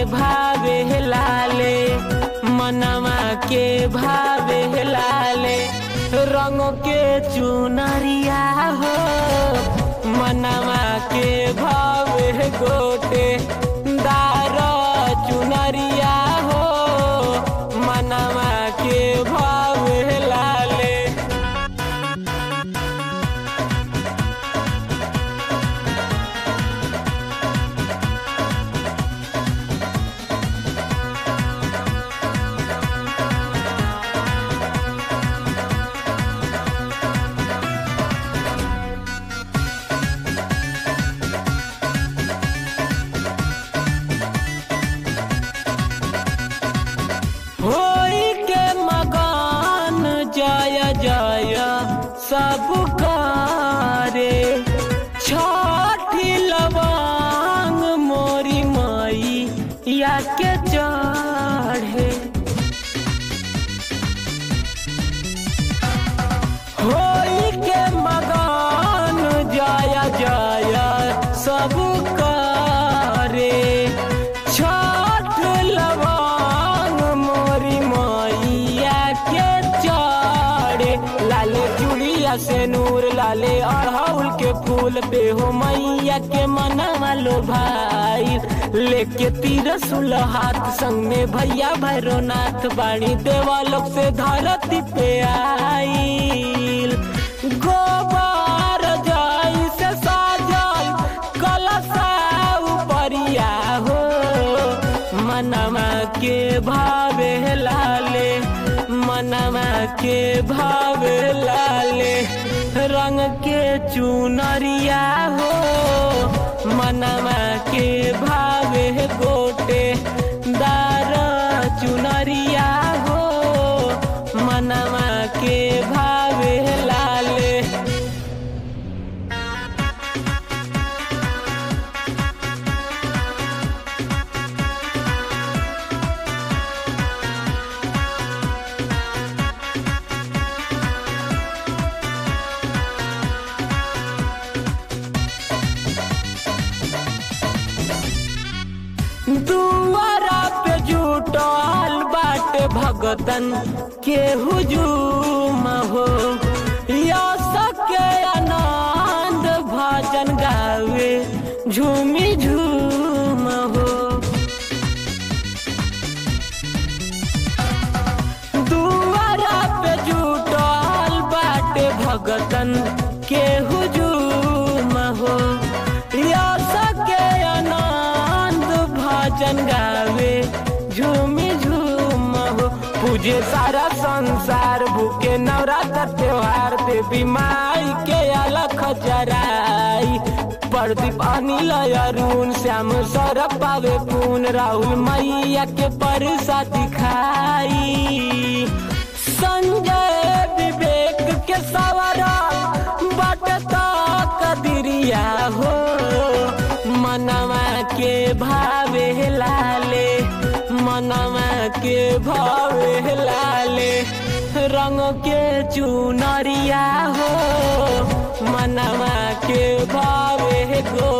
भावे लाले मनवा के भावे लाले रंग के चुनरिया हो मनवा के भावे गोटे दार चुनरिया हो मनवा के भावे लाले होई के मगान जय जय सब करे छठी लवांग मोरी माई या के चढ़े होई के मगान जय जय सब करे छठ लवांग मोरी मैया के चढ़े लाले चूड़िया से नूर लाले अड़हुल के फूल पे हो मैया के मनवा लो भाई लेके तीरसुल हाथ संग में भैया भैरोनाथ बाणी देवा लोग से धरती पे आईल गोबर जाई से साजल कलशा उपरिया हो मनवा के भावे लाले मनवा के भावे लाले रंग के चुनरिया हो मनवा के भावे गोटे दार चुनरिया हो मनवा के भावे लाले दुआरा पे जुटल बाटे भगतन के हुजूम हो यश के आनंद भजन गावे झूमी झूम हो दुआरा पे जुटल बाटे भगतन के हुजूम हो यश के आनंद भजन गावे झूमी झूम हो पूजे सारा संसार भूखे नवरात्र त्योहार देवी माई के अलख जराई प्रदीप अनिल अरुण श्याम सौरभ पावे पून राहुल मैया के परसा दिखाई संजय विवेक के सवरा बटता कदिरिया हो मनवा के भावे लाले मनवा के भावे लाले रंग के चुनरिया हो मनवा के भावे गो